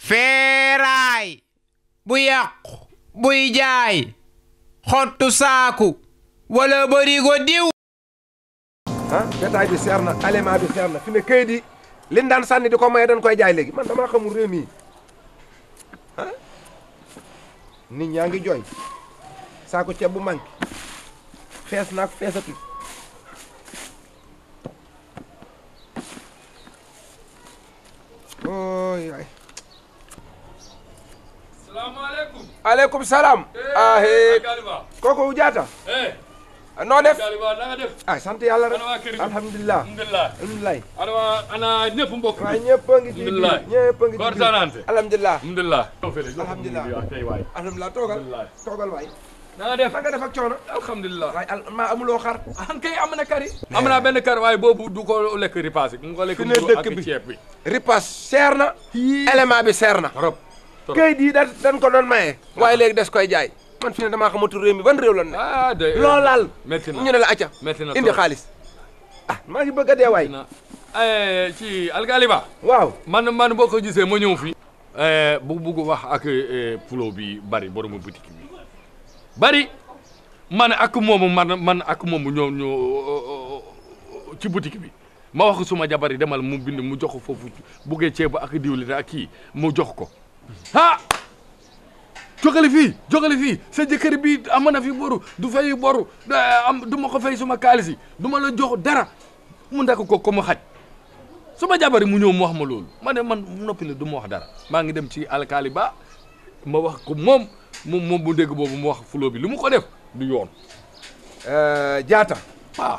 feeraay bu yàqu buy jaay xottu saaku wala barigo diw ah bétail bi seer na aliment bi seer na fi ne këyit yi liñ daan sànni di ko maye dañ koy jaay léegi man damaa xamul réew mi ah nit ñaa ngi jooy saako ceeb bu manqué fees naag feesatu ooy ay salaamaaleykum. aleykum salaam ahe Galiba. kooku jaata eh. noo def Galiba na nga def. ay sant yàlla rek ana waa kër gi. alhamdulilah alhamdulilah. alhamdulilah ana waa ana ñëpp mbokk waaye mi. ñëpp a ngi ci Alhamdulilah. ñëpp a ngi ci Góor Sanante. alhamdulilah alhamdulilah. Alhamdulilah. tey waay. alhamdulilah toogal Alhamdulilah. toogal waay na nga def. na nga def ak coono alhamdulilah. waaye al maa amuloo xar an kay am na kari. am naa benn kar waaye boobu du ko lekk ripaas mu ko lekk Fi ne mburu dëkk ak bi. ceeb bi. ripas seer na élément bi seer na trop. trop. këyit yi da dañ ko doon maye waaye léegi des koy jaay man fi ne damaa xamatul réew mi ban réew la ne ah de. loolaal métti na ñu ne la acca métti na indi trop. xaalis ah maa ngi bëgg a dee waay na eh, ci algaliba. waaw man man boo ko gisee ma ñëw fii. bu bugg wax ak eh, pulo bi bari boromu boutique bi bari man ak moomu man man ak moomu ñoo ñoo ci boutique bi ma wax suma jabar yi demal mu bind mu jox ko foofu buggee ceeb ak diwlin ak kii mu jox ko ah jógale fii jógale fii sa jëkkër bi am na fi boru du fay boru da- am du ma ko fay suma kaalis yi du ma la jox dara mu ndakk ko ko mu xaj suma jabari mu ñëw mu wax ma loolu ma ne man noppi la du ma wax dara maa ngi dem ci alkaali ba ma wax ko moom moom moom bu dégg boobu mu wax fuloo bi lu mu ko def du yoon jaata ah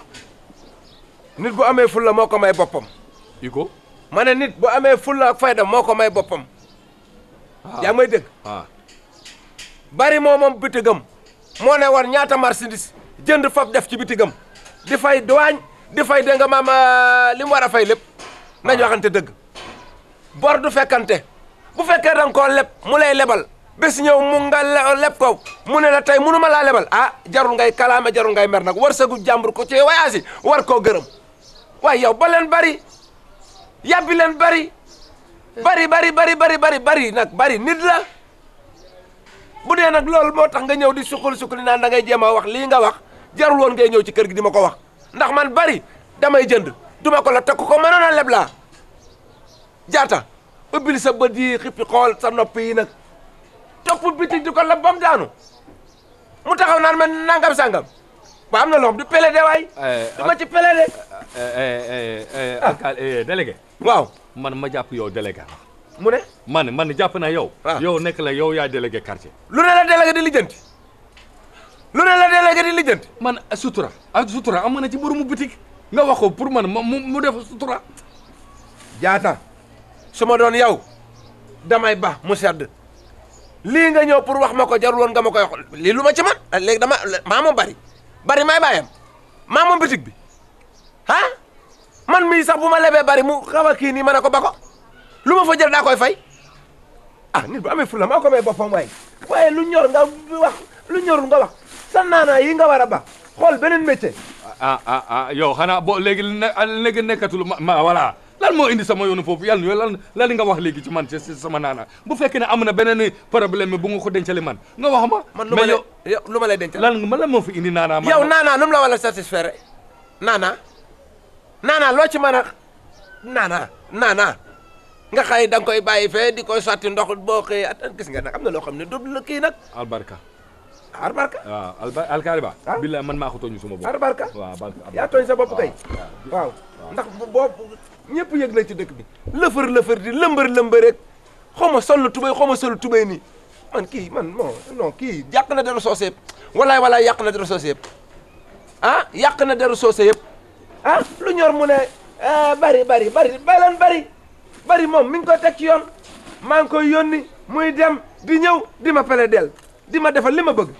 nit bu amee fulla moo ko may boppam i ko ma ne nit bu amee fulla ak fayda moo ko may boppam yaa ngi may dégg ah bari moo moom bitigam moo ne war ñaata marchandise jënd fab def ci bitigam di fay douane di fay dégg nga maam li mu war a fay lépp nañu waxante dëgg bor du fekkante bu fekkee da nga koo leb mu lay lebal bés ñëw mu nga le- leb ko mu ne la tey munu ma laa lebal ah jarul ngay kalaame jarul ngay mer nag war sagu jàmbur ko ci wayaasi war koo gërëm waaye yow ba leen bari yàbbi leen bari bari bari bari bari bari bari nag bari nit la bu dee nag loolu moo tax nga ñëw di suqali suqali naan da ngay jéem a wax lii nga wax jarul woon ngay ñëw ci kër gi di ma ko wax ndax man bari damay jënd duma ko la te ku ko mënoon a leb laa jaata ubbil sa bët yi xippi xool sa nopp yi nag topp bitig di ko leb ba mu daanu mu taxaw naan ma nangam sangam ba am na loo xam du pele de waay du ma ci pele de alkaali délégué waaw man ma jàpp yow délégué mu ne man man jàpp na yow Ah. yow nekk la yow yaay délégué quartier lu ne la délégué di lijjanti lu ne la délégué di lijjanti man sutura ak sutura am na ci boromu boutique nga wax ko pour man ma mu mu def sutura jaata su ma doon yow damay ba mu sedd lii nga ñëw pour wax ma ko jarul woon nga ma koy wax lii lu ma ci man léegi dama maa moom bari bari may bàyyam maa moom bitig bi ah man mii sax bu ma lebee bari mu xaw a kii nii ma ne ko ba ko lu ma fa jël daa koy fay ah nit bu amee fulla maa ko may boppam waaye waaye lu ñor nga wax lu ñorul nga wax sa naanaa yi nga war a ba xool beneen métier ah ah ah yow xanaa boo léegi ne léegi nekkatul ma ma voilà lan moo indi sama yoonu foofu yàlla lan lan li nga wax léegi ci man ci ci sama naana bu fekkee ne am na beneen problème bu nga ko dencale man nga wax ma. man lu ma mais lay yow yow lu ma lay denc lan man lan moo fi indi naana. man yow naanaa nu mu la wala satisfaire naanaa naanaa loo ci mën a naanaa naanaa nga xëy da nga koy bàyyi fee di koy sotti ndox boo xëyee at gis nga nag am na loo xam ne du la kii nag albarka arbarka waaw alba alkaariba. Ah. billaay man maa ko tooñu suma bopp. arbarka waaw barka yaa tooñ sa bopp kay waaw ndax boobu ñëpp yëg nañ ci dëkk bi lëfër lëfër di lëmbër lëmbër rek xaw ma sol tubéy xaw ma sol tubéy nii man kii man non non kii yàq na deru soose yëpp walaay walaay yàq na deru soose yëpp ah yàq na deru soose yëpp ah lu ñor mu ne ah, bari bari bari balan bari bari moom mi ngi koy teg ci yoon maa ngi koy yónni muy dem di ñëw di ma pele del di ma defal li ma bëgg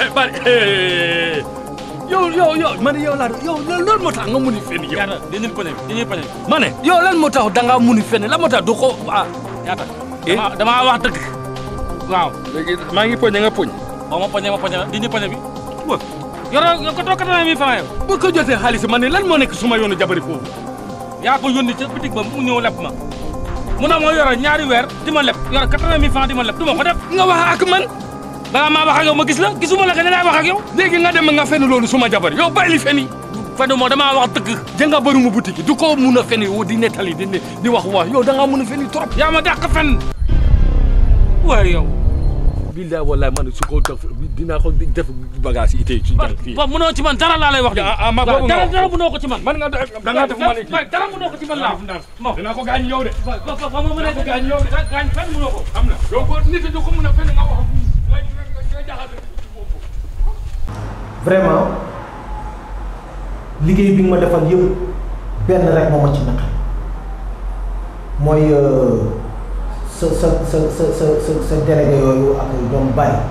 bari yow yow yow man yow laa yow lan moo tax nga mun a fen yow. Yaata dañuy poñe dañuy poñe. ma ne yow lan moo tax da ngaa mun a fen lan moo tax du ko ah. Yaata. dama damaa wax dëgg. waaw. léegi maa ngi poñe nga poñ. boo ma poñe ma poñe la dañuy poñe bi. wa yoroo nga ko toog quatre-vingt mille francs yow. bu ko jotee xaalis ma ne lan moo nekk suma yoonu jabari foofu. yaa ko yónni ca bitig ba mu ñëw leb ma. mu ne ma yoro ñaari weer di ma leb yoro quatre-vingt mille francs di ma leb du ma ko def. nga wax ak man. balaa maa wax ak yow ma gis la gisuma la que ne laay wax ak yow. léegi nga dem nga fen loolu suma jabar yow bàyyi li fen yi. Fadu moo damaa wax dëgg. jënga bëri mu boutique du ko mun a fen wu di nettali di di wax wax yow da ngaa mun a fen trop. yaa ma dàq fen. waaye yow. billahi wallahi man su ko def dinaa ko def bagage yi tey ci jàng fii. ba mënoo ci man dara laa lay wax. ah ah ma boobu dara nga dara mënoo ko ci man. man nga da ngaa def ma ne kii. dara mënoo ko ci man laa. bon dinaa ko gaañ yow de. ba ba ba ma mën a gaañ yow gaañ fenn mënoo ko. am na yow ko nit du ko mun a fen nga wax nga nga jaxase vraiment liggéey bi nga ma defal yëpp benn rek moo ma ci naqar mooy sa sa sa sa sa sa sa délégué yooyu ak ñoom bari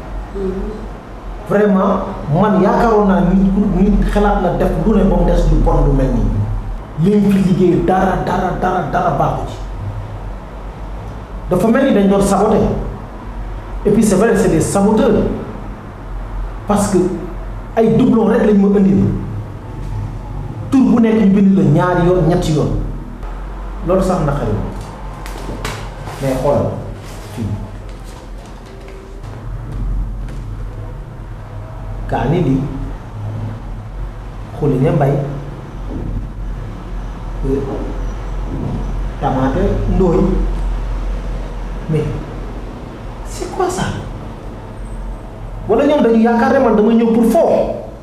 vraiment man yaakaaroon naa nit ku nit xalaat na def lu ne ba mu des lu bon lu mel nii li ñu fi liggéey dara dara dara dara baaxu ci dafa mel ni dañ doon saboter et puis c'est vrai c'est des saboteurs parce que ay doublon rek lañ ma indil tur bu nekk ñu bind la ñaari yoon ñetti yoon loolu sax naqari ma mais xoolal fii kaani lii xuli ne mbay tamaate ndooy mais c'est quoi ça wala ñoom dañu yaakaar ne man dama ñëw pour foo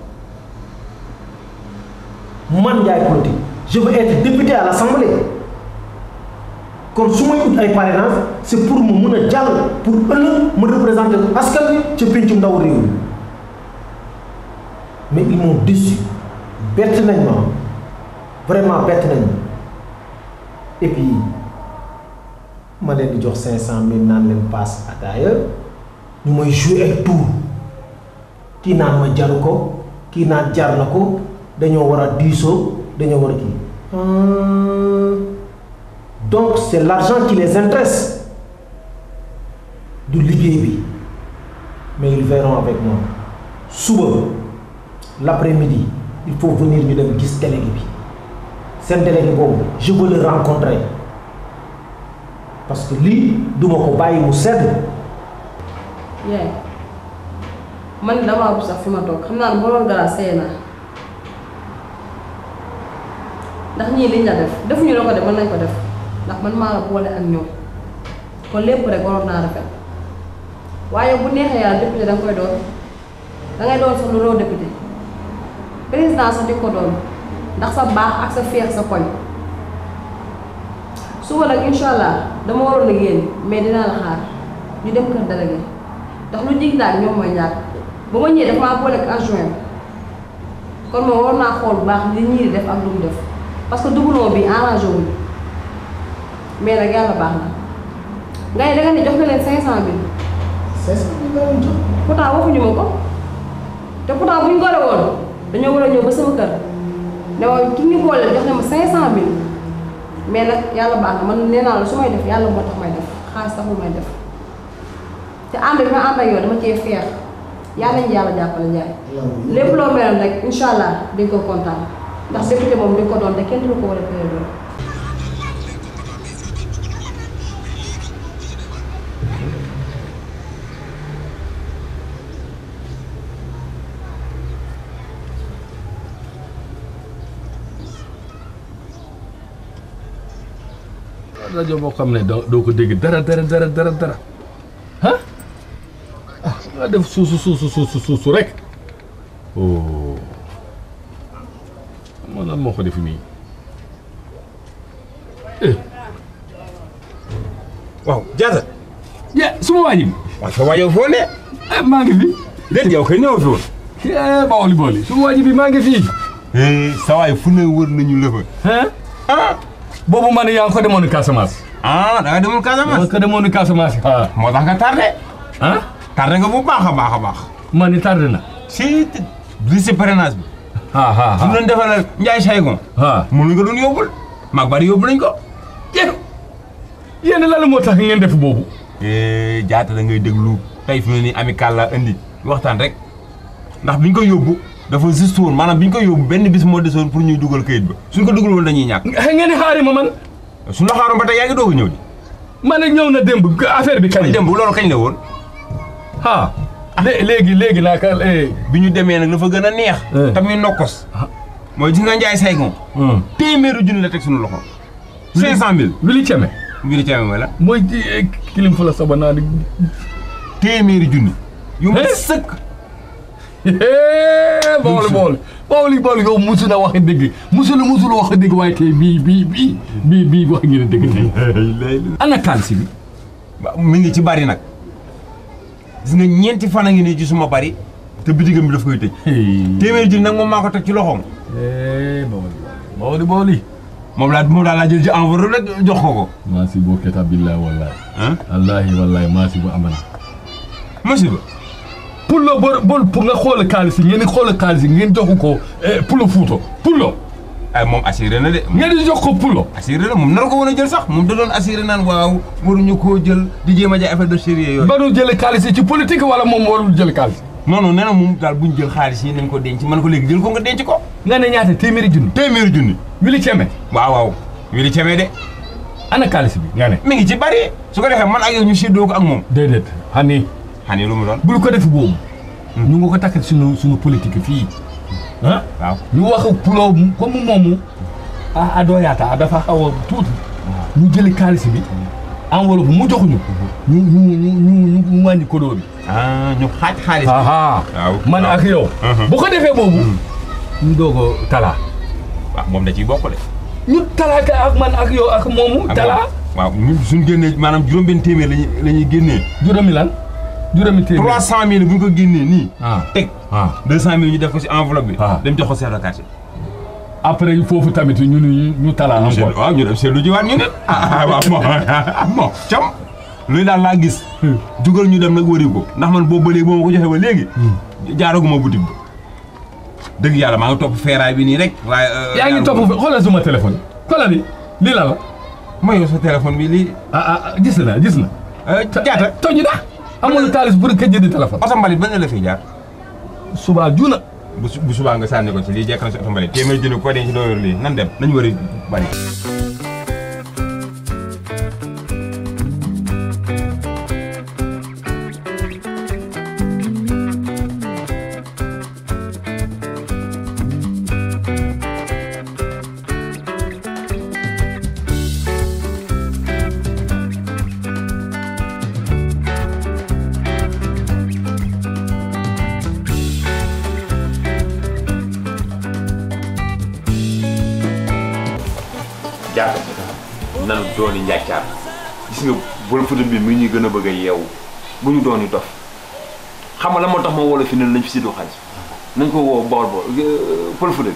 man Ndiaye politique je veux être député à l'Assemblée kon su may ut ay parrainage c'est pour mu mën a jàll pour ëllëg ma représenter askan wi ca pencum ndaw réew mi mais ils m'ont déçu bett nañ ma vraiment bett nañ ma et puis ma leen di jox cinq cent mille naan leen passe ataaya ñu may jouer ay tour kii naan ma jaru ko kii naan jar na ko dañoo war a diisoo dañoo war a kii donc c'est l'argent qui les intéresse du liggéey bi mais ils verront avec moi suba l'après-midi il faut venir ñu dem gis délégué bi seen délégué boobu je veux le rencontrer parce que lii duma ko bàyyi mu sedd yaay man damaa bu sax fi ma toog xam naa ne boo dara sey naa ndax ñii liñ la def defuñu la ko def mën nañ ko def ndax man maa la boole ak ñoom kon lépp rek waroon naa rafet waaye bu neexee yàlla député da nga koy doon da ngay doon sax lu loo député président sax di ko doon ndax sa baax ak sa feex sa koñ suba nag incha allah dama waroon a génn mais dinaa la xaar ñu dem kër délégué ndax lu jig daal ñoom mooy ñàkk ba ma ñëwee dafa maa boole ak adjoint kon moom war naa xool bu baax li ñii di def ak lu mu def parce que doublon bi arrangé wuñu mais nag yàlla baax na ngay da nga ne jox nga leen cinq cent mille c'est ça li nga leen jox pourtant waxuñu ma ko te pourtant bu ñu gore woon dañoo war a ñëw ba sama kër ne ma ki ñu boole jox na ma cinq cent mille mais nag yàlla baax na man nee naa la su may def yàlla moo tax may def xaalis taxul may def te ànd bi ma ànd ak yow dama cee feex yàlla nañu yàlla jàppale Ndiaye lépp loo meloon rek incha allah di nga ko kontaan ndax député moom di nga ko doon te kenn du ko war a tere doon. rajo boo xam ne doo doo ko dégg dara dara dara dara dara ah ah nga def suusu suusu suusu suusu rek oh moo lan moo ko def nii eh waaw jaata ya suma waa ji waaw sa waajoo foo ne ah maa ngi fi déet yow kay ñëw fi woon eh booli booli suma waa ji bi maa ngi fii sa waay fu ne wër nañu la fa. ah boobu man yaa ngi ko demoon Casamance ah da nga demul yaa Casamance. ngi ko demoon Casamance ah moo tax nga tardé. ah tardé nga bu baax a baax a baax ma ni tardé na si liste parrainage bi ah ah su ñu doon defal Ndiaye Saygon ah mënu nga doon yóbbul mag bari yóbbu nañ ko yéen yéen lan moo tax ngeen def boobu jaata da ngay déglu tey fi mu ne nii amical la indi waxtaan rek ndax biñ ko yóbbu dafa juste woon maanaam biñ ko yóbbu benn bis moo desoon pour ñuy dugal kayit ba suñ ko dugal woon dañuy ñàkk ngeen di xaari ma man suñu la xaaroon ba tey yaa ngi doog a ñëw di ma ne ñëw na démb affaire bi kañ dem bu loolu kañ la woon ah lé- léegi léegi naa ka eh, bi ñu demee nag dafa gën a neex Eh. tamit nokkos mooy gis nga Ndiaye Saygon hum. téeméeru junni la teg suñu loxo cinq cent mille Wili Ceme mbiri ceeme mooy la mooy eh, kilim fu la saba naa di téeméeri junni yu ma Eh. sëkk booli booli booli booli yow musu na wax dëgg musul musul wax dëgg waaye tey bii bii bii bii bii wax ngeen dëgg tey ana kaalisi bi ba mi ngi ci bari nag gis nga ñeenti fan a ngi nii ci suma bari te bitigam bi daf koy tëj téeméeri junni nag moom maa ko teg ci loxoom booli booli moom laa moom daal laa jël ci enveloppe rek jox ko ko maasi boo keta billahi wallahi ah wallahi wallahi maasi bu amana musiba pour lo bor bor pour nga xool kaalisi ngeen di xool kaalisi ngeen jox ko eh, pulo fuuto pulo ay moom assuré na de ngeen di jox ko pulo assuré na moom nar ko woon a jël sax moom da doon assuré naan waaw waruñu koo jël di jéem a jaay affaire de sérieux yooyu ba nu jële kaalisi ci politique wala moom warul jël kaalisi non non nee na moom daal buñ jël xaalis yi nañ ko denc man ko léegi jël ko nga denc ko nga ne ñaata téeméeri junni téeméeri junni Wili Ceme waaw waaw wili cemee de ana kaalisi bi nga ne mi ngi ci bari su ko defee man ak yow ñu séddoo ko ak moom déedéet hani xani lu mu doon bul ko def boobu ñu nga ko takk suñu suñu politique fii ah waaw ñu wax pulo comme moomu a a doyaata dafa xaw a tuuti ñu jëli kaalis bi enveloppe mu joxuñu ñu ñu ñu ñu ñu wàññi kodoo bi ah ñu xaaj xaalis bi aha waaw man ak yow Mhm. bu ko defee boobu ñu doog a talaa waaw moom da ciy bokk de ñu talaa ka ak man ak yow ak moomu ak talaa moom. waaw ñun suñ génnee maanaam juróom-benn téeméer lañuy la ñuy génnee juróomi lan juróomi téeméer trois cent mille bu ñu ko génnee nii ah teg ah deux cent mille ñu def ko si enveloppe bi Ah. dem jox ko chef de quartier après foofu tamit ñu ñu ñu talaa ñu encore seetlu waaw ñu dem seetlu jiwaat ñu ne ah waaw bon bon cam luy daal laa gis jugal ñu dem nag wëri ko ndax man boobu ba léegi boo ma ko joxee ba léegi jaaraguma boutique ba dëgg yàlla maa ngi topp feeraay bi nii rek waaye yaa ngi topp xoolal suma téléphone xoolal ni lii la la ma yow sa téléphone bi lii ah ah gis na gis na jaata toñu da amul taalis pour ka jëndi téléphone oto mbalit ba nga la fiy jaar suba juna bu su- bu subaa nga sànni ko ci lii jekk na si oto mbalit téeméer jënd ko denc doo yor lii nan dem nañu wëri bari jaata nanu dooni njàccaar gis nga bol futa bi mi ñuy gën a bëgg a yeewu bu ñu dooni dof xam nga la moo tax ma woo la fi ne nañ fi séddoo xaalis nañ ko woo bool bool pël futa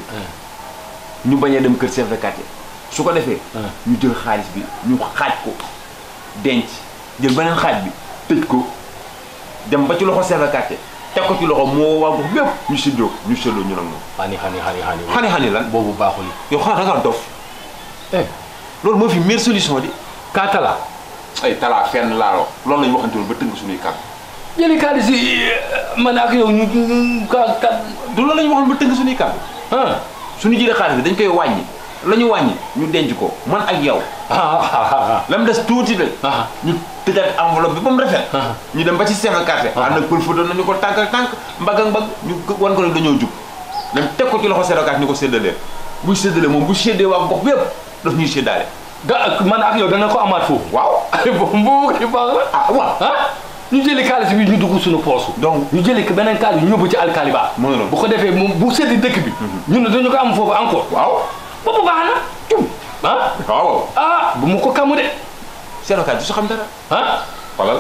bi ñu bañ a dem kër chef de quartier su ko defee ñu jël xaalis bi ñu xaaj ko denc jël beneen xaaj bi tëj ko dem ba ci loxo chef de quartier teg ko ci loxo moo waa gox bépp ñu séddoo ko ñu séddoo ñu nag moom xani xani xani xani xani xani lan boobu baaxul yow xanaa da ngaa dof eh loolu moo fi meilleure solution di kaa tala ay talaa fenn laaloo loolu lañu waxante woon ba tënk suñuy kàddu jëli xaalis yi man ak yow ñu ñu ka ka du loolu la ñu waxoon ba tënk suñuy kàddu ah suñu jëlee xaalis bi dañ koy wàññi la ñu wàññi ñu denc ko man ak yow ah la mu des tuuti rek ah ñu tëjaat enveloppe bi ba mu rafet Ah. ñu dem ba ci chef de quartier ànd ak pël photo nañu ko tànk ak tànk mbagg ak mbagg ñu wan ko ne dañoo jub dem teg ko ci loxo chef de quartier ni ko séddalee buy séddalee moom bu séddee waa gox bépp daf ñuy séddaale ga man ak yow dana ko amaat foofu waaw boobu boobu kay baax la ah waaw ah ñu jëli xaalis bi ñu dugg suñu poosu donc ñu jëli beneen xaalis ñu yóbbu ci alkali ba Mu ngi noonu. bu ko defee moom bu seddi dëkk bi ñun dañu ko am foofu encore waaw boobu baax na cum ah waaw ah bu mu ko kamu de chef de quartier du sa xam dara ah xoolal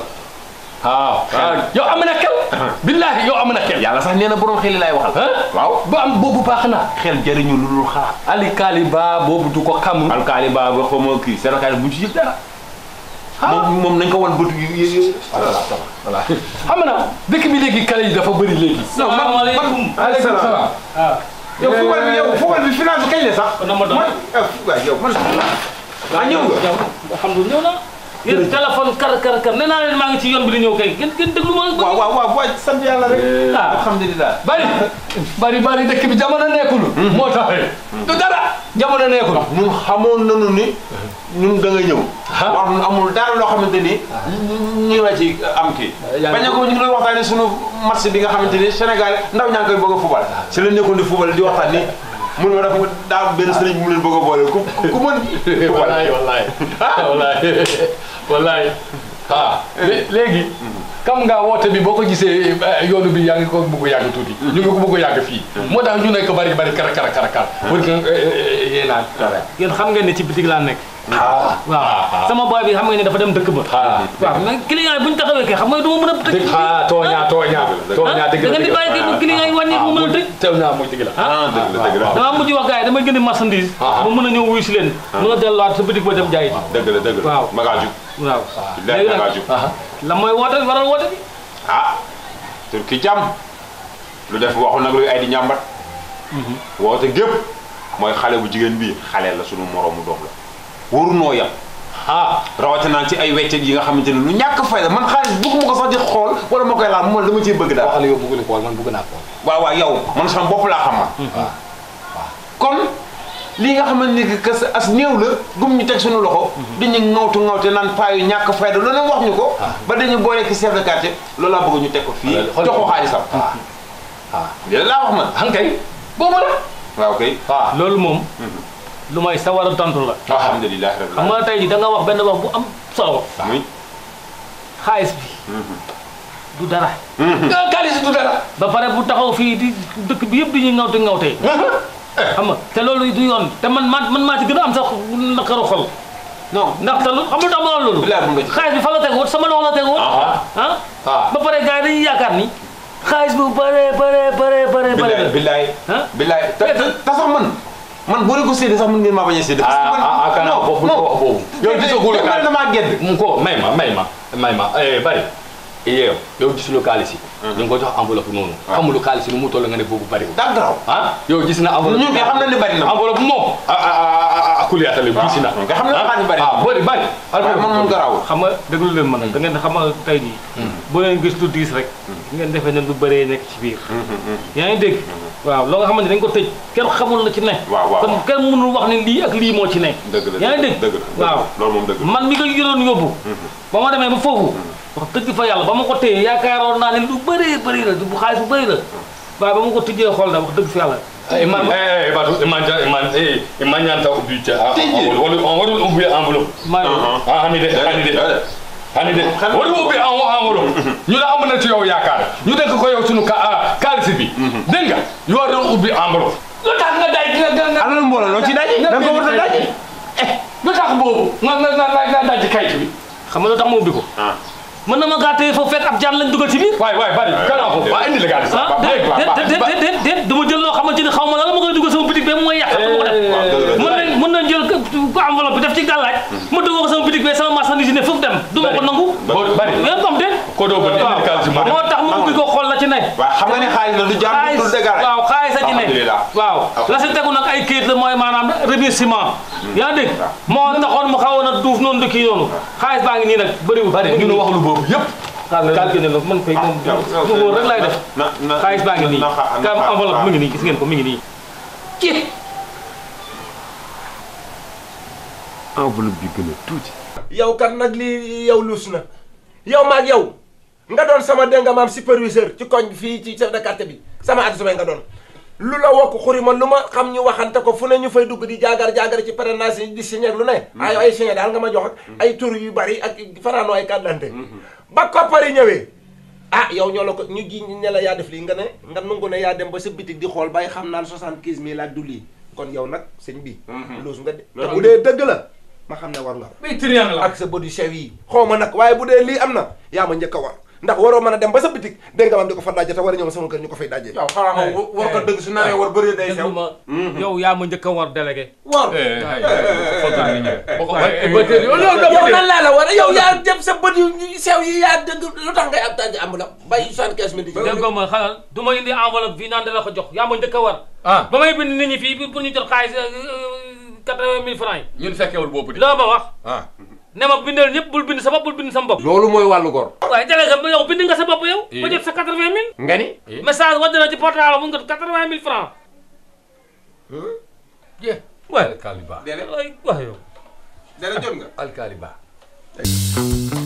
ah ah yow am na kel billahi yow am na kel yàlla sax nee na borom xel yi laay waxal ah waaw bu am boobu baax na xel jëriñu lu dul xalaat alikali ba boobu du ko kamu alkaali baa ba xaw ma kii chef de quartier bu ñu ci yëg dara moom moom nañ ko wan bëtu yu yu voilà voilà xam nga dëkk bi léegi kale yi dafa bëri léegi. salaamaaleykum. aleykum salaam. yow football bi yow football bi final bi kañ la sax. na ma doon. man ah waaw yow man. ah ñëw nga. yow alhamdulilah ñëw na. yéen téléphone kar kar kar nee naa leen maa ngi ci yoon bi di ñëw kay ngeen ngeen déglu ma. waaw waaw waaw waaw sant yàlla rek. ah alhamdulilah. bari bari bari dëkk bi jamono nekkul. moo taxee. du dara jamono nekkul. ñun xamoon nañu ni ñun da nga ñëw. wax nu amul dara loo xamante ni ñu la ci am kii. yaa ngi bañ a ko ñu ngi doon waxtaanee sunu match bi nga xamante ni Sénégal ndaw ñaa ngi koy bëgg a fubal. si la nekkoon di fubal di waxtaan ni mun ma dafa daa am benn sëriñ bu mu leen bëgg a boole ku ku mën. fubal wallaay wallaay wallaay wallaay ah lé- léegi xam nga woote bi boo ko gisee eh, yoonu bi yaa ngi ko bëgg a yàgg tuuti ñu ngi ko bëgg a yàgg fii moo tax ñu nekk bari bari kara kara kara kara pour que yee naan yéen xam ngeen ne ci bitig laa nekk. ah waaw sama boy bi xam ngeen ne dafa dem dëkk ba. ah waaw mais client yi bu ñu taxawee kay xam nga du ma mën a tëj. dëgg ah tooñaa tooñaa tooñaa dëgg da la ngeen di bàyyi kay client yi wàññi mu mën a tëj. teew naa mooy dëgg la ah dëgg la dëgg la. damaa mujj wax gars yi damay jëndi marchandise. Ah. ba mën a ñëw wuyu si leen. mën a delluwaat sa bitig ba dem jaay ji. dëgg la dëgg la. Waaw. magaa jug. waaw. billahi léegi magaa nag jug. ah la mooy woote waral woote bi. ah tur ki jàmm lu def waxu nag luy ay di ñàmbat woote gépp mooy xale bu jigéen bii xale la sunu moroomu doom la waru noo yam ah rawatina ci ay weccet yi nga xamante ne lu ñàkk fayda man xaalis bëgguma ko sax di xool wala ma koy laal man dama ciy bëgg daal waxal yow bëgg na ko man bëgg naa ko waaw waaw yow man sama bopp laa xam man kon lii nga xamante ni que sa as néew la gum ñu teg suñu loxo dañu ŋawtu ŋawte naan paayu ñàkk fayda lu ne wax ñu ko ba dañu boole ki chef de quartier loolu laa bëgg ñu teg ko fii xool jox ko xaalisam ah lii laa wax man hankay boobu la waaw kay ah loolu moom. lu may sawar a tontu la. alhamdulilah rabbil xam nga tey jii da nga wax benn wax bu am solo. muy xaalis bi. du dara. kaalis du dara ba pare bu taxaw fii di dëkk bi yëpp di ñuy ŋawte ŋawtee. xam nga te loolu du yoon te man man man maa ci gën a am sax naqaru xol. non ndax te lu xam nga lu tax ma wax loolu. bilaay mun nga ci xaalis bi fa la teg woon sama loxo la teg woon. ah ah ah ba pare gars yi dañuy yaakaar ni. xaalis bu bëree bëree bëree bëree bilaay bëree. bilaay ah bilaay te te te sax man man boo leen ko séedee sax mën ngeen maa bañ a séedee. parce que man ah ah kana boobu non ko boobu yow gisagul non ka damaa gedd. mu ko may ma may ma may ma eh bari yow yow gisuloo kaalis yi ñu ngi ko jox enveloppe noonu xamuloo kaalis yi nu mu toll nga ne boobu bari daa garaaw. ah yow gis na enveloppe ñun de xam nañ ne bari na. enveloppe moom ah ah ah ah kuliyaatale gis na nga xam ne xaalis bari na. ah bari bari waaye man moom garaawul. xam nga déglu leen ma nag da ngeen xam nga tey jii. boo leen gis lu diis rek. ngeen defee ne lu bëree nekk ci biir. yaa ngi dégg. waaw loo nga xamante dañ ko tëj kenn xamul la ci ne. waaw waaw kon kenn mënul wax ne lii ak lii moo ci ne. dëgg la yaa ngi dégg dëgg la waaw loolu moom dëgg la. man mi ko yoroon yóbbu. ba ma demee ba foofu. wax dëgg fa yàlla ba ma ko téye yaakaaroon naa ne lu bëree bëri la bu xaalis bu bëri la. waaye ba ma ko tijjee xool da wax dëgg fa yàlla. man eh Badou man man eh man ñaan taw ubbi ca wala on warul ubbi enveloppe maa ah hani de hani de hani de warul ubbi enveloppe ñu la am na ci yow yaakaar ñu dénk ko yow sunu ka kaalis bi dégg nga ñu war doon ubbi enveloppe lu tax nga day nga nga nga alal mbooloo loo ci daji. da nga ko war a daji. lu tax boobu nga nga nga nga daj kayit bi xam nga lu tax ma ubbi ko. ah mën na ma gaa téye foofu fekk ab jaan lañ dugal ci biir. waay waay bari kana ko waa indi la gaalis ah déet déet déet déet déet dama jël loo xamante ni xaw ma la la ma koy dugal sama bitig bi mooy yàq sama ko def. mën nañ mën nañ jël ko enveloppe bi def ci gàllaaj ma dugal ko sama bitig bi sama marchandise yi ne foofu dem du ma ko nangu. bari yéen comme déet. ko doo bëgg indi kaalis bi moo tax ma ubbi ko xool la ci ne. waaw xam nga ne xaalis la du jaar du xaalis dëgg la. waaw xaalis a ci ne alhamdulilah. waaw la si tegu nag ay kayit la mooy maanaam remerciement yaa dégg moo taxoon mu xawoon a duuf noonu dëkk yi noonu xaalis baa ngi nii nag bëriwul bari ñu ne wax lu boobu yëpp kaal génne la man koy moom du wóor rek laay def na na xaalis baa ngi nii na xa- na kam xa- enveloppe mi ngi nii gis ngeen ko mi ngi nii ci enveloppe bi gën a tuuti. yow kat nag lii yow luus na yow maag yow nga doon sama dégg nga maam superviseur ci koñ bi fii ci chef de quartier bi sama adjoint nga doon lu la wokk xuri man lu ma xam ñu waxante ko fu ne ñu fay dugg di jaagar jaagar ci parrainage yi di signé lu ne ay ay signé daal nga ma jox ak ay tur yu bari ak fanaanoo ay carte d'identité ba koppari ñëwee ah yow ñoo la ko ñu ji ne la yaa def lii nga ne nga nungu ne yaa dem ba sa bitig di xool bay xam naan soixante-quinze mille ak du lii kon yow nag sëñ bi luus nga de te bu dee dëgg la ma xam ne war nga mais triangle la ak sa body sew yi xaw ma nag waaye bu dee lii am na yaa ma njëkk a war ndax waroo mën a dem ba sa bitik dégg nga maam di ko fa dajje te war a ñëw sama kër ñu ko fay dajje yow xanaa xam nga war ko dëgg su naree war bëri day sew. déglu ma yow yaa ma njëkk a war délégué war. yow nan laa la war a yow yaa dem sa bët yu sew yi yaa dëgg lu tax ngay ab tànj am la bay soixante-quinze mille di dégg ma xalal du ma indi enveloppe fii naan dala ko jox yaa ma njëkk a war ah ba may bind nit ñi fii pour ñu jot xaalis quatre-vingt mille francs yi ñun fekkewul boobu di loo ma wax ah ne ma bindal ñëpp bul bind sa bopp bul bind sa bopp loolu mooy wàllu gor. waaye délégué ba yow bind nga sa bopp yow ba jot sa quatre-vingt mille nga ni. message wadd na ci portable mu nga quatre-vingt mille francs je waaye alkaali ba waay wax yow dara jot nga. alkaali ba